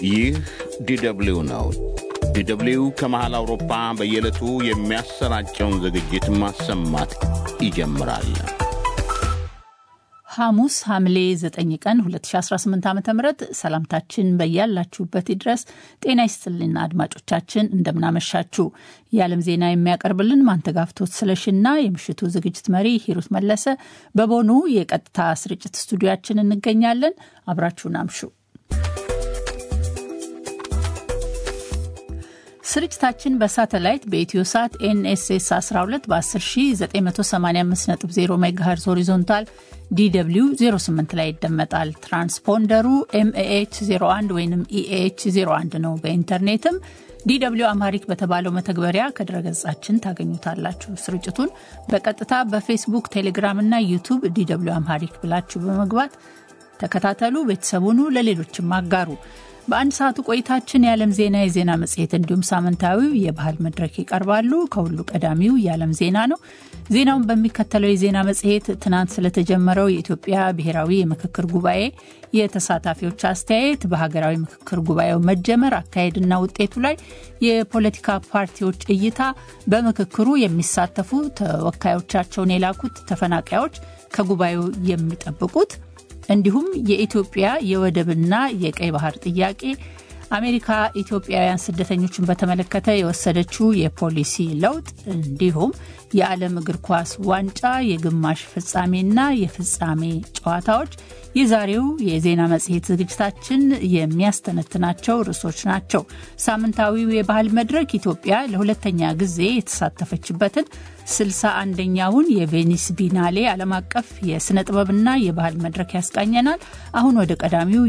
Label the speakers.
Speaker 1: ይህ ዲደብሊው ነው። ዲደብሊው ከመሃል አውሮፓ በየዕለቱ የሚያሰራጨውን ዝግጅት ማሰማት ይጀምራል።
Speaker 2: ሐሙስ ሐምሌ 9 ቀን 2018 ዓ ም ሰላምታችን በያላችሁበት ድረስ ጤና ይስጥልና አድማጮቻችን እንደምናመሻችሁ። የዓለም ዜና የሚያቀርብልን ማንተጋፍቶት ስለሽና የምሽቱ ዝግጅት መሪ ሂሩት መለሰ በቦኑ የቀጥታ ስርጭት ስቱዲያችን እንገኛለን። አብራችሁን አምሹ። ስርጭታችን በሳተላይት በኢትዮ ሳት ኤንኤስኤስ 12 በ10985.0 ሜጋሄርዝ ሆሪዞንታል ዲw 08 ላይ ይደመጣል። ትራንስፖንደሩ ኤምኤች 01 ወይም ኢኤች 01 ነው። በኢንተርኔትም ዲw አማሪክ በተባለው መተግበሪያ ከድረገጻችን ታገኙታላችሁ። ስርጭቱን በቀጥታ በፌስቡክ፣ ቴሌግራም እና ዩቱብ ዲw አማሪክ ብላችሁ በመግባት ተከታተሉ። ቤተሰቡኑ ለሌሎችም አጋሩ። በአንድ ሰዓቱ ቆይታችን የዓለም ዜና፣ የዜና መጽሔት እንዲሁም ሳምንታዊው የባህል መድረክ ይቀርባሉ። ከሁሉ ቀዳሚው የዓለም ዜና ነው። ዜናውን በሚከተለው የዜና መጽሔት ትናንት ስለተጀመረው የኢትዮጵያ ብሔራዊ የምክክር ጉባኤ የተሳታፊዎች አስተያየት፣ በሀገራዊ ምክክር ጉባኤው መጀመር አካሄድና ውጤቱ ላይ የፖለቲካ ፓርቲዎች እይታ፣ በምክክሩ የሚሳተፉ ተወካዮቻቸውን የላኩት ተፈናቃዮች ከጉባኤው የሚጠብቁት እንዲሁም የኢትዮጵያ የወደብና የቀይ ባህር ጥያቄ፣ አሜሪካ ኢትዮጵያውያን ስደተኞችን በተመለከተ የወሰደችው የፖሊሲ ለውጥ እንዲሁም የዓለም እግር ኳስ ዋንጫ የግማሽ ፍጻሜና የፍጻሜ ጨዋታዎች የዛሬው የዜና መጽሔት ዝግጅታችን የሚያስተነትናቸው ርዕሶች ናቸው። ሳምንታዊው የባህል መድረክ ኢትዮጵያ ለሁለተኛ ጊዜ የተሳተፈችበትን ስልሳ አንደኛውን የቬኒስ ቢናሌ ዓለም አቀፍ የሥነ ጥበብና የባህል መድረክ ያስቃኘናል። አሁን ወደ ቀዳሚው